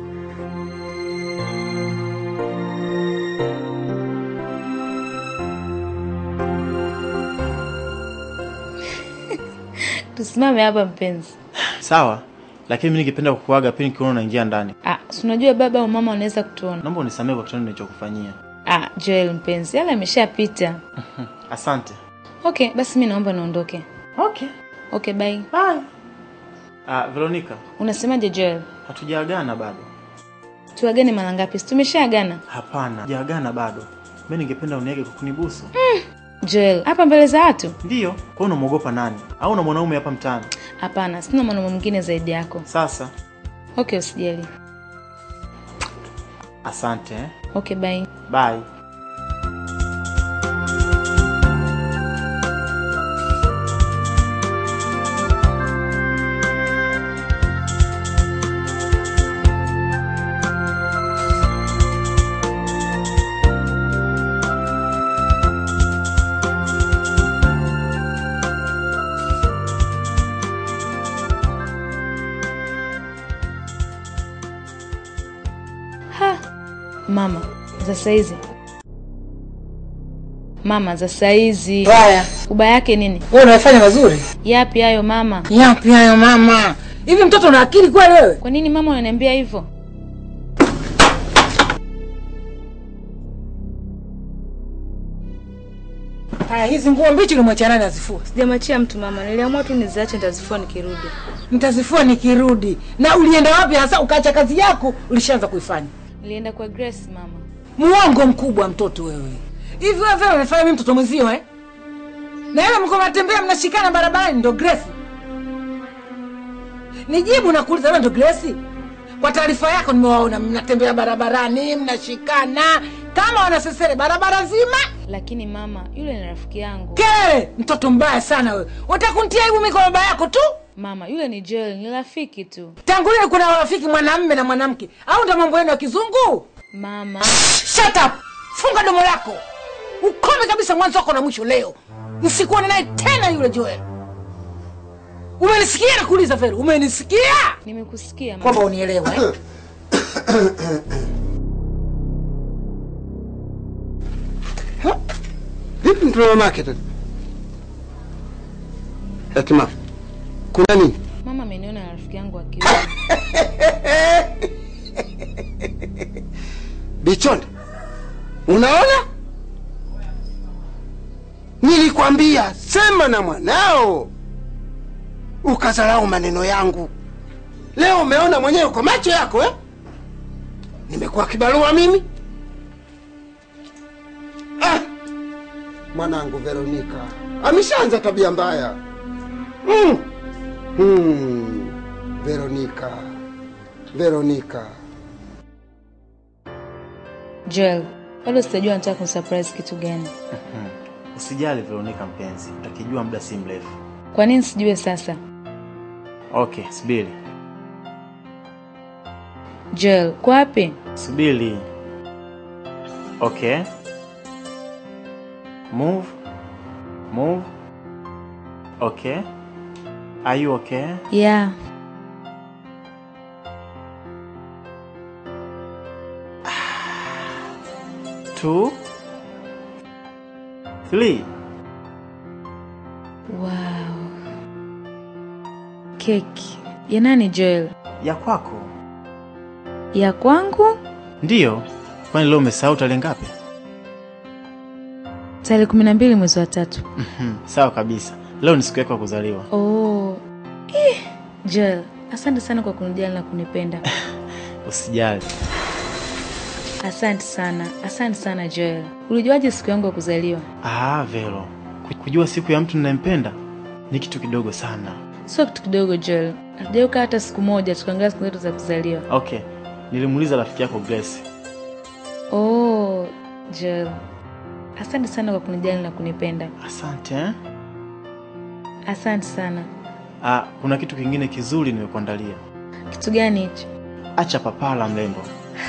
Tusimame hapa mpenzi. Sawa, lakini mimi ningependa kukuaga pia nikiona unaingia ndani. Ah, si unajua baba au mama wanaweza kutuona. Naomba unisamehe kwa kitendo nilichokufanyia. Ah, Joel mpenzi, yale ameshapita. Asante. Okay, basi mimi naomba niondoke. Okay. Okay, bye. Bye. Ah, Veronica, Unasemaje Joel? hatujaagana bado. Tuagane mara ngapi? Si tumeshaagana? Hapana, hajaagana bado. Mimi ningependa uniage kwa kunibusu. Joel, hapa mbele za watu? Ndiyo. Kwa hiyo unamwogopa nani? Au una mwanaume hapa mtaani? Hapana, sina mwanaume mwingine zaidi yako. Sasa, Okay, usijali. asante. eh. Okay, bye. Bye. Ha, mama za saizi. Mama za saizi. Haya. Ubaya yake nini? Wewe unafanya mazuri? Yapi hayo mama? Yapi hayo mama? Hivi mtoto una akili kweli wewe? Kwa nini mama unaniambia hivyo? Haya, hizi nguo mbichi ulimwachia nani azifua? Sijamwachia mtu mama, niliamua tu niziache nitazifua nikirudi. Nitazifua nikirudi. Na ulienda wapi hasa ukaacha kazi yako ulishaanza kuifanya? Nilienda kwa Grace mama. Muongo mkubwa mtoto wewe. Hivi wewe vile unafanya mimi mtoto mwenzio eh? Na yule mko mnatembea mnashikana barabarani ndo Grace. Nijibu na kuuliza wewe ndo Grace? Kwa taarifa yako nimewaona mnatembea barabarani mnashikana kama wanasesere barabara nzima. Lakini mama, yule ni rafiki yangu. Kelele, mtoto mbaya sana wewe. Unataka kunitia aibu mimi kwa baba yako tu? Mama, yule ni Joel, ni rafiki tu. Tangu lini kuna rafiki mwanamume na mwanamke? Au ndo mambo yenu ya kizungu? Mama, Shut up! Funga domo lako. Ukome kabisa mwanzo wako na mwisho leo. Nisikuone naye tena yule Joel. Umenisikia nakuuliza Vero? Umenisikia? nimekusikia mama. Kwamba unielewa eh? Vipi mtoto mamake tena? Hekima. Kuna nini? Mama ameniona na rafiki yangu wa kiume. Bichonde. Unaona? Nilikwambia sema na mwanao. Ukazalau maneno yangu. Leo umeona mwenyewe kwa macho yako eh? Nimekuwa kibarua mimi? Ah! Mwanangu Veronika ameshaanza tabia mbaya. Mm. Hmm. Veronika. Veronika. Joel, bado sijajua nataka kumsurprise kitu gani. Usijali Veronica mpenzi, utakijua muda si mrefu. Kwa nini sijue sasa? Okay, subiri. Joel, kwa wapi? Subiri. Okay. Move. Move. Okay. Are you okay? Yeah. Two. Three. Wow. Keki. Ya nani Joel? Ya kwako. Ya kwangu? Ndiyo. Kwani leo umesahau tarehe ngapi? Tarehe kumi na mbili mwezi wa tatu. Mhm, Sawa kabisa. Leo ni siku yako ya kuzaliwa. Oh. Eh, Joel, asante sana kwa kunijali na kunipenda. Usijali. Asante sana, asante sana Joel. Ulijuaje siku yangu ya kuzaliwa? Ah, Vero. Ku- Kujua siku ya mtu ninayempenda ni kitu kidogo sana. Sio kitu kidogo Joel. Hatujauka hata siku moja tukaangalia siku zetu za kuzaliwa. Okay, nilimuuliza rafiki yako Grace. Oh, Joel. Asante sana kwa kunijali na kunipenda. Asante eh? Asante sana. Ah, kuna kitu kingine kizuri nimekuandalia. Kitu gani hicho? Acha papala mrembo.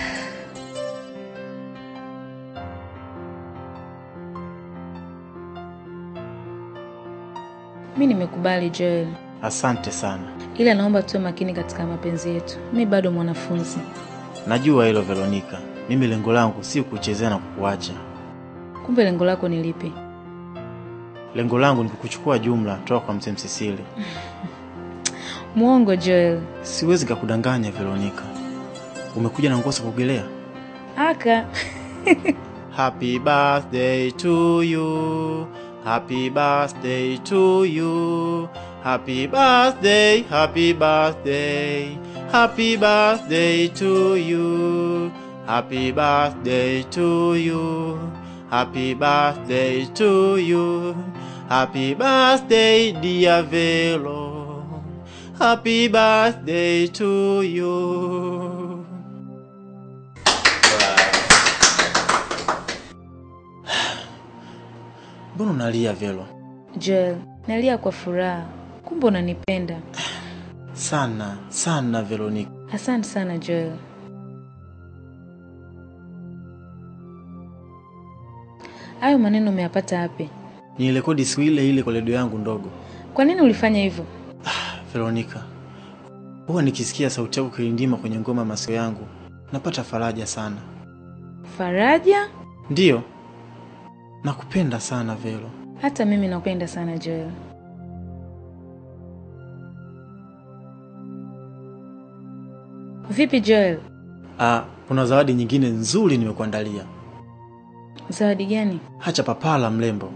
Mi nimekubali Joel, Asante sana. ila naomba tuwe makini katika mapenzi yetu. Mi bado mwanafunzi. Najua hilo Veronica. Mimi lengo langu si kukuchezea na kukuacha. Kumbe lengo lako ni lipi? Lengo langu ni kukuchukua jumla toka kwa mzee Msisili. Mwongo Joel. Siwezi kakudanganya Veronica. Umekuja na nguo za kuogelea? Aka. Happy birthday to you. Happy birthday to you. Happy birthday, happy birthday. Happy birthday to you. Happy birthday to you. Happy birthday to you. Happy birthday, dear Velo. Happy birthday to you. Mbona unalia Velo? Joel, nalia kwa furaha. Kumbe unanipenda. Sana, sana Veronica. Asante sana Joel. Hayo maneno umeyapata wapi? Nilirekodi siku ile ile kwa redio yangu ndogo. Kwa nini ulifanya hivyo? Veronica, huwa nikisikia sauti yako kilindima kwenye ngoma ya masikio yangu, napata faraja sana. Faraja? Ndiyo, nakupenda sana Velo. Hata mimi nakupenda sana Joel. Vipi Joel? Ah, kuna zawadi nyingine nzuri nimekuandalia. Zawadi gani? Hacha papala mrembo.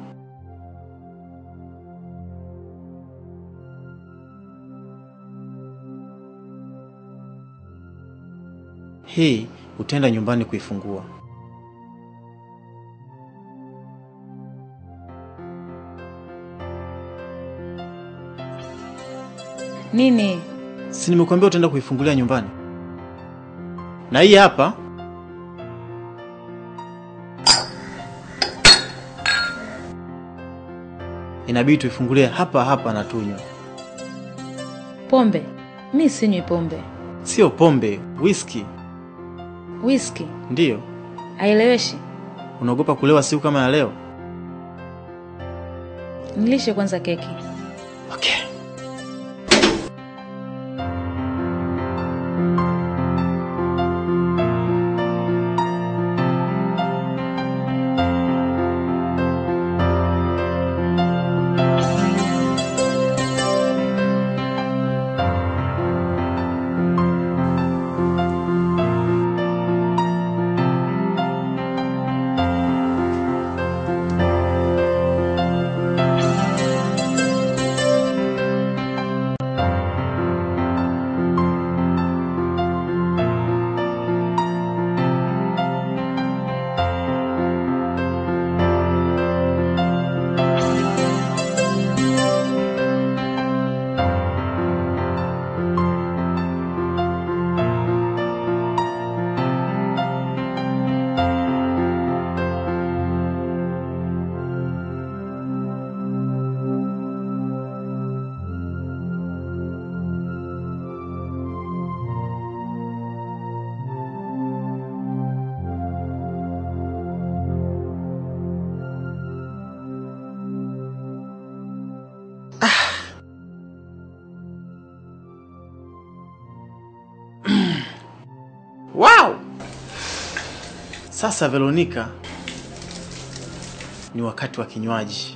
Hii utaenda nyumbani kuifungua. Nini? Si nimekuambia utaenda kuifungulia nyumbani? Na hii hapa inabidi tuifungulie hapa hapa na tunywe. Pombe? Mi sinywi pombe. Sio pombe, whisky. Whisky? Ndiyo. Haieleweshi. Unaogopa kulewa siku kama ya leo? Nilishe kwanza keki. Okay. Wow! Sasa Veronica, ni wakati wa kinywaji.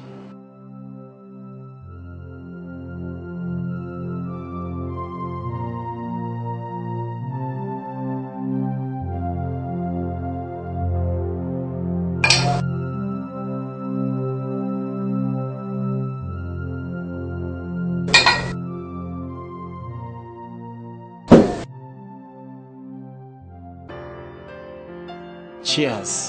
Cheers.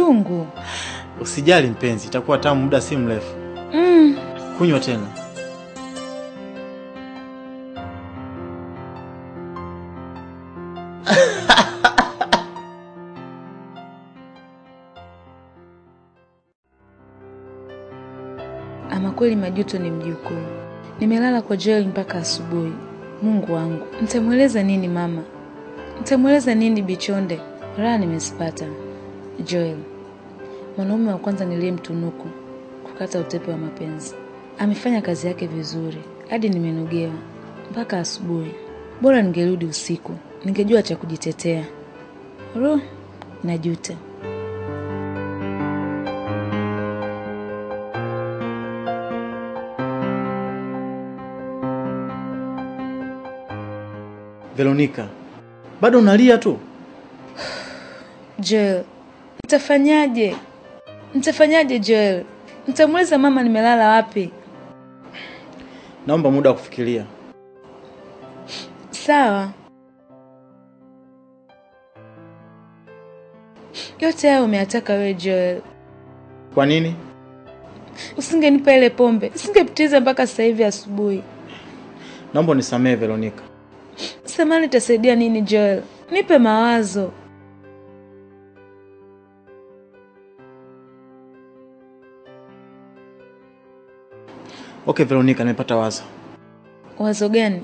chungu. Usijali mpenzi, itakuwa tamu muda si mrefu. Mm. Kunywa tena. Ama kweli majuto ni mjukuu. Nimelala kwa Joel mpaka asubuhi. Mungu wangu, nitamweleza nini mama? Nitamweleza nini Bichonde? Raha nimezipata. Joel, mwanaume wa kwanza niliyemtunuku kukata utepe wa mapenzi, amefanya kazi yake vizuri hadi nimenogewa mpaka asubuhi. Bora ningerudi usiku, ningejua cha kujitetea. Ro, najuta. Veronica, bado unalia tu? Joel, nitafanyaje? Nitafanyaje Joel? Nitamweleza mama nimelala wapi? Naomba muda wa kufikiria. Sawa. Yote hayo umeyataka wewe Joel. Kwa nini? Usingenipa ile pombe, usingepitiza mpaka sasa hivi asubuhi. Naomba unisamehe Veronica. Samani itasaidia nini Joel? Nipe mawazo. Okay Veronica, nimepata wazo. Wazo gani?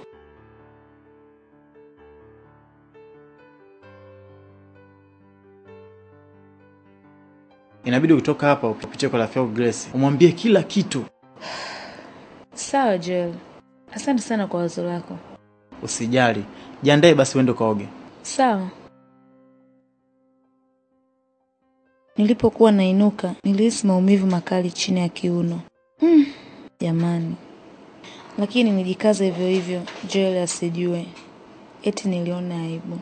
Inabidi ukitoka hapa upitie kwa rafiki yako Grace, umwambie kila kitu. Sawa Joel. Asante sana kwa wazo lako. Usijali, jiandae basi uende ukaoge. Sawa. Nilipokuwa nainuka, nilihisi maumivu makali chini ya kiuno. Hmm, jamani. Lakini nijikaza hivyo hivyo, Joel asijue. Eti niliona aibu.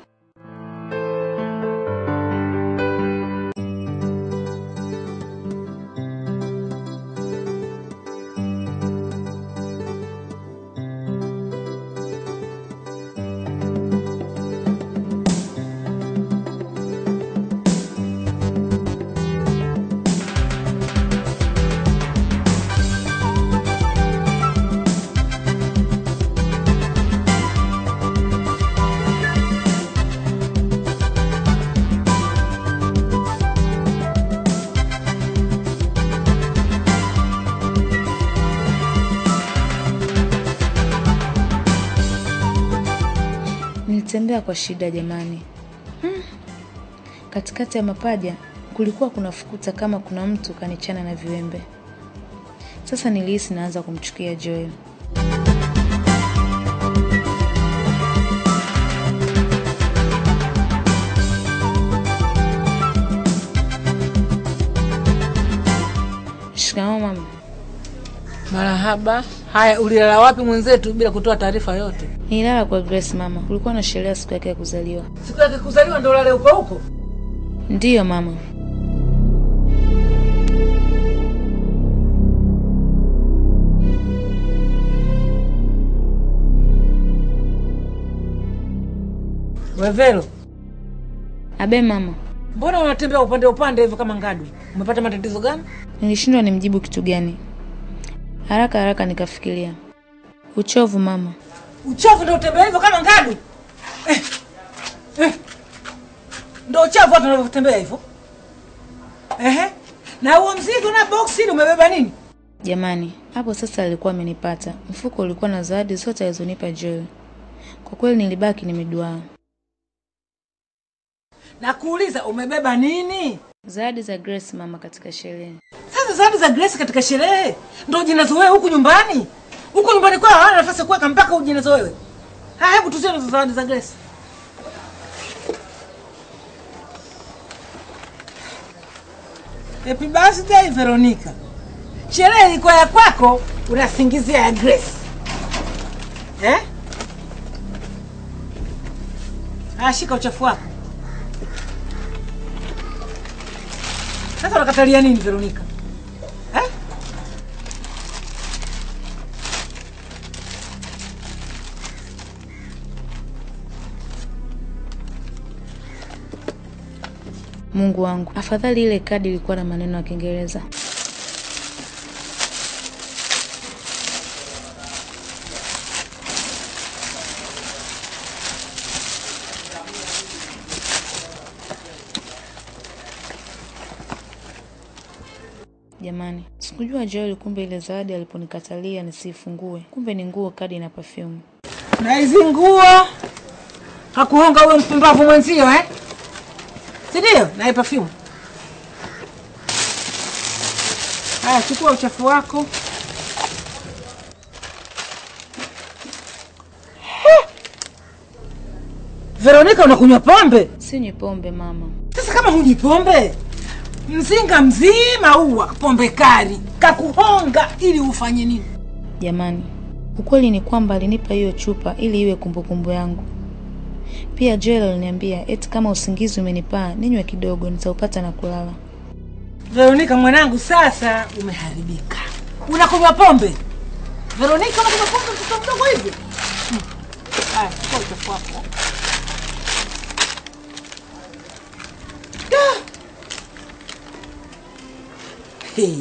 Nilitembea kwa shida jamani. Hmm. Katikati ya mapaja kulikuwa kuna fukuta kama kuna mtu kanichana na viwembe. Sasa nilihisi naanza kumchukia Joel. Shikamoo mama. Marahaba. Haya, ulilala wapi mwenzetu bila kutoa taarifa yote? Nililala kwa Grace mama. Kulikuwa na sherehe siku yake ya kuzaliwa. Siku yake kuzaliwa ndo ulale huko huko? Ndiyo mama. Wevelo, Abe mama. mbona unatembea upande upande hivyo kama ngadu? Umepata matatizo gani? Nilishindwa nimjibu kitu gani. Haraka haraka nikafikiria. Uchovu mama. Uchafu ndo utembea hivyo kama ngadu? Eh. Eh. Ndo uchafu watu wanavyotembea hivyo? Ehe. Na huo mzigo na boksi ile umebeba nini? Jamani, hapo sasa alikuwa amenipata. Mfuko ulikuwa na zawadi zote alizonipa Joel. Kwa kweli nilibaki nimeduaa. Na kuuliza umebeba nini? Zawadi za Grace mama katika sherehe. Sasa zawadi za Grace katika sherehe ndo jinazo wewe huku nyumbani? Huku nyumbani kwao hawana nafasi ya kuweka mpaka ujinazo wewe. Haya, hebu tuzione hizo zawadi za Grace. Happy birthday Veronica. Sherehe ilikuwa ya kwako, unasingizia ya Grace. Eh? Haya, shika uchafu wako. Sasa unakatalia nini Veronica? Eh? Mungu wangu, afadhali ile kadi ilikuwa na maneno ya Kiingereza. Jamani, sikujua Joel kumbe ile zawadi aliponikatalia nisiifungue, kumbe ni nguo, kadi na perfume. na hizi nguo hakuhonga huyo mpumbavu mwenzio eh? sindio? naye perfume. Haya, chukua uchafu wako. He! Veronica, unakunywa pombe? Sinywi pombe mama. Sasa kama hunywi pombe, mzinga mzima uwa pombe kali kakuhonga ili ufanye nini? Jamani, ukweli ni kwamba alinipa hiyo chupa ili iwe kumbukumbu yangu. Pia Joel aliniambia eti kama usingizi umenipaa ninywe kidogo nitaupata na kulala. Veronica mwanangu, sasa umeharibika. Unakunywa pombe? Veronica, unakunywa pombe mtoto mdogo hivi? Hmm. Haya, chukua uchafu wako. Da! Hey.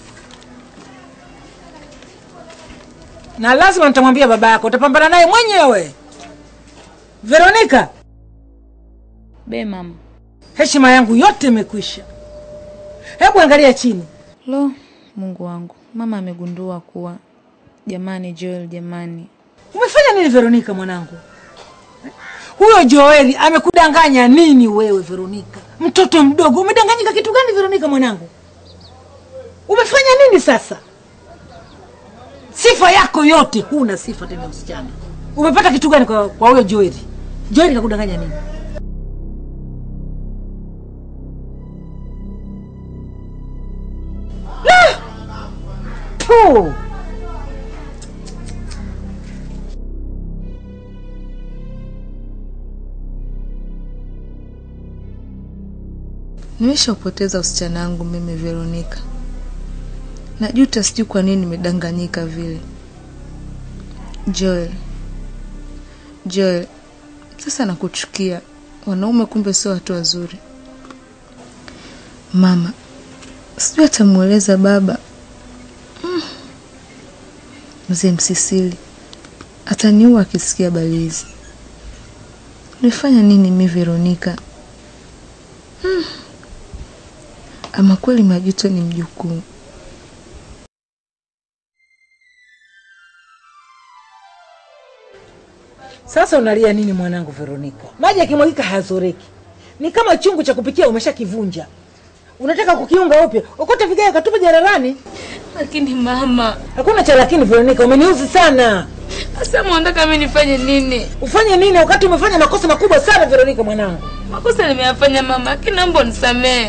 Na lazima nitamwambia baba yako, utapambana naye mwenyewe. Veronica, Be mama. heshima yangu yote imekwisha. Hebu angalia chini. Lo, Mungu wangu, mama amegundua kuwa jamani, Joel jamani, Umefanya nini Veronica mwanangu? Huyo Joeli amekudanganya nini wewe Veronica? Mtoto mdogo, umedanganyika kitu gani Veronica mwanangu? Umefanya nini sasa? Sifa yako yote huna sifa tena msichana. Umepata kitu gani kwa kwa huyo Joeli? Joeli kakudanganya nini? Ah! Tu! nimeshaupoteza usichana wangu mimi Veronica. Najuta, sijui kwa nini nimedanganyika vile. Joel, Joel, sasa nakuchukia. Wanaume kumbe sio watu wazuri. Mama, sijui atamweleza baba. Mm. Mzee Msisili ataniua akisikia habari hizi. Nimefanya nini mi Veronica? Mm. Ama kweli majuto ni mjukuu. Sasa unalia nini mwanangu Veronica? Maji yakimwagika hayazoreki, ni kama chungu cha kupikia umeshakivunja, unataka kukiunga upya, ukota vigae katupa jararani. Lakini mama, Hakuna cha lakini Veronica, umeniuzi sana. sasa mwandaka mimi nifanye nini? Ufanye nini wakati umefanya makosa makubwa sana Veronica mwanangu? Makosa nimeyafanya mama, lakini naomba unisamehe.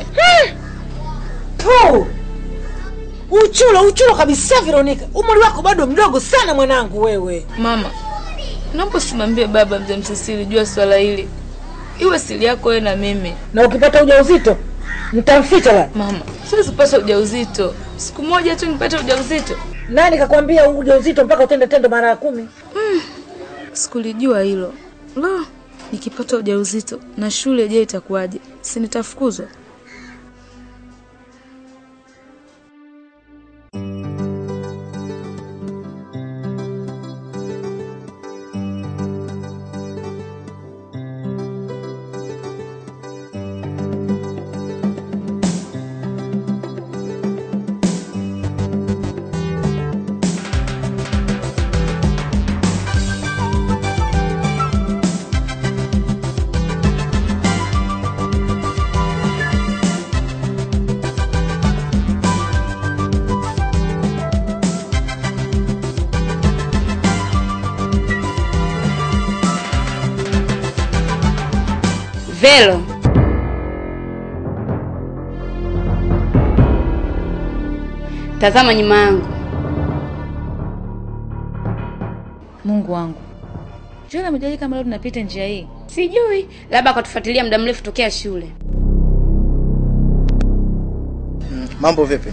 Tu. Uchulo, uchulo kabisa Veronica. Umri wako bado mdogo sana mwanangu wewe. Mama, naomba usimwambie baba mzee Msisili jua swala hili, iwe siri yako wewe na mimi. Na ukipata ujauzito nitamficha la. Mama, siwezi kupata ujauzito. Siku moja tu nipate ujauzito. Nani kakwambia ujauzito mpaka utende tendo mara ya kumi? Sikulijua hilo. Lo, nikipata ujauzito na shule je, itakuwaje? Si nitafukuzwa? Velo, tazama nyuma yangu. Mungu wangu, Joel amejaji kama leo tunapita njia hii. Sijui, labda akatufuatilia muda mrefu tokea shule. Mambo vipi?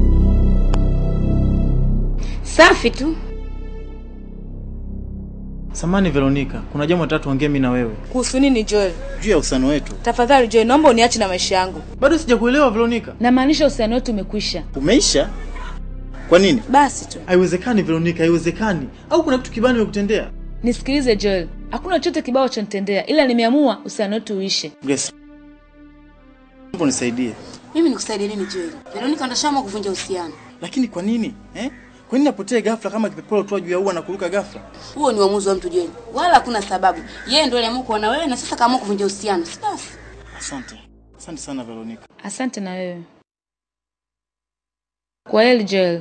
Safi tu. Samani Veronica, kuna jambo nataka tuongee mimi na wewe Kuhusu nini Joel? juu ya uhusiano wetu. Tafadhali Joel, naomba uniache na maisha yangu. Bado sijakuelewa Veronica. Namaanisha uhusiano wetu umekwisha. Umeisha? Kwa nini? Basi tu. Haiwezekani Veronica, haiwezekani. Au kuna kitu kibaya nimekutendea? Nisikilize Joel, hakuna chochote kibao cha nitendea, ila nimeamua uhusiano wetu uishe. Grace. Naomba nisaidie. Mimi nikusaidie nini Joel? Veronica ndashama kuvunja uhusiano. Lakini kwa nini? Eh? Kwa nini apotee ghafla kama kipepeo tu juu ya ua na kuruka ghafla? Huo ni uamuzi wa mtu Joel. Wala hakuna sababu. Yeye ndio aliamua kuwa na wewe na sasa kaamua kuvunja uhusiano. Si basi? Asante. Asante sana Veronica. Asante na wewe. Kwa heri Joel.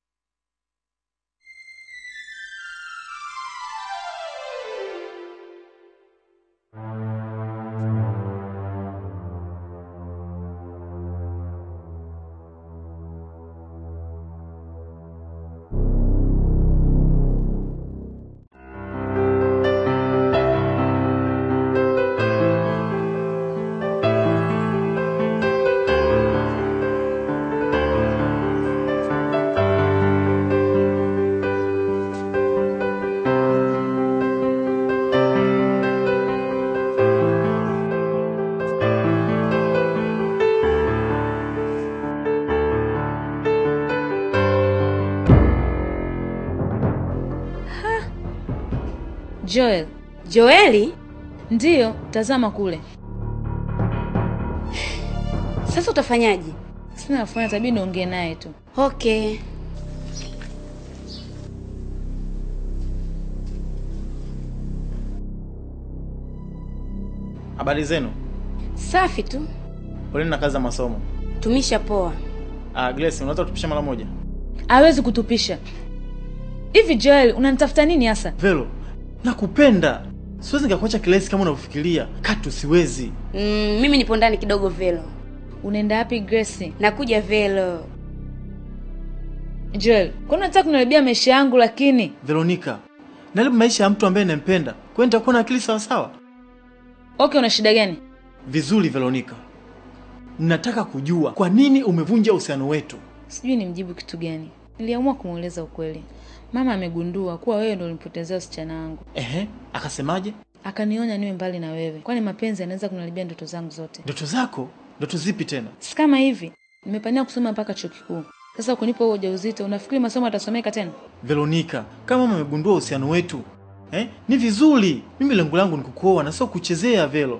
Joel. Joeli? Ndiyo, tazama kule. Sasa utafanyaje? Sina la kufanya, tabii niongee naye tu. Okay. Habari zenu? Safi tu. Poleni na kazi za masomo. Tumisha poa. Ah, Grace, unaweza kutupisha mara moja? Hawezi kutupisha. Hivi Joel, unanitafuta nini hasa? Velo, nakupenda. Siwezi nikakuacha kirahisi kama unavyofikiria. Katu siwezi. Mm, mimi nipo ndani kidogo Velo. Unaenda wapi Grace? Nakuja Velo. Joel, kwani unataka kuniharibia maisha yangu lakini? Veronica, nalibu maisha ya mtu ambaye nampenda. Kwani nitakuwa na akili sawa sawa? Okay, una shida gani? Vizuri Veronica. Nataka kujua kwa nini umevunja uhusiano wetu. Sijui nimjibu kitu gani. Niliamua kumueleza ukweli. Mama amegundua kuwa wewe ndio ulimpotezea usichana wangu. Ehe, akasemaje? Akanionya niwe mbali na wewe, kwani mapenzi yanaweza kuniharibia ndoto zangu zote. Ndoto zako? Ndoto zipi tena? Si kama hivi, nimepania kusoma mpaka chuo kikuu. Sasa kunipa huo ujauzito, unafikiri masomo yatasomeka tena? Veronica, kama mama amegundua uhusiano wetu, eh? Ni vizuri. Mimi lengo langu ni kukuoa na sio kuchezea Velo.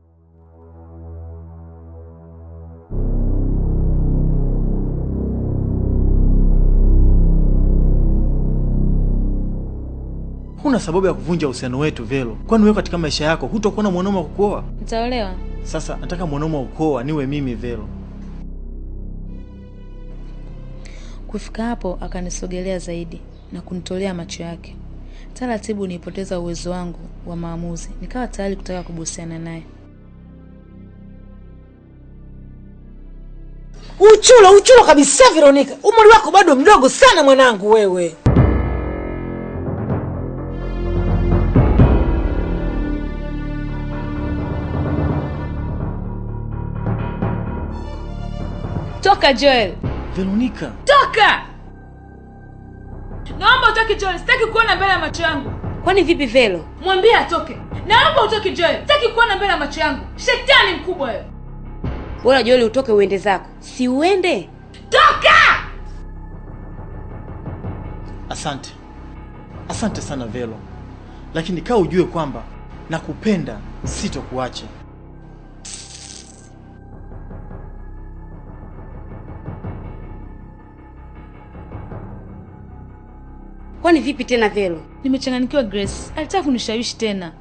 Huna sababu ya kuvunja uhusiano wetu Velo, kwani wewe katika maisha yako hutakuwa na mwanaume wa kukuoa. Nitaolewa. Sasa nataka mwanaume wa kukuoa niwe mimi Velo. Kufika hapo, akanisogelea zaidi na kunitolea macho yake. Taratibu nilipoteza uwezo wangu wa maamuzi, nikawa tayari kutaka kubusiana naye. Uchulo, uchulo kabisa Veronica. Umri wako bado mdogo sana mwanangu wewe. Toka Joel, Veronica, toka! Naomba utoke Joel, sitaki kuona mbele ya macho yangu. Kwani vipi Velo? Mwambie atoke. Naomba utoke Joel, sitaki kuona mbele ya macho yangu. Shetani mkubwa wewe. Bora Joeli utoke uende zako. Si uende? Toka! asante. Asante sana Velo, lakini kaa ujue kwamba nakupenda, sitokuacha. Kwani vipi tena Velo? Nimechanganyikiwa Grace. Alitaka kunishawishi tena.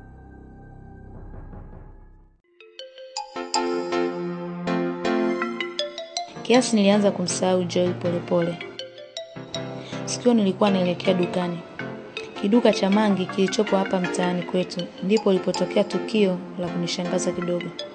Kiasi nilianza kumsahau Joel polepole. Sikio nilikuwa naelekea dukani. Kiduka cha mangi kilichopo hapa mtaani kwetu ndipo lilipotokea tukio la kunishangaza kidogo.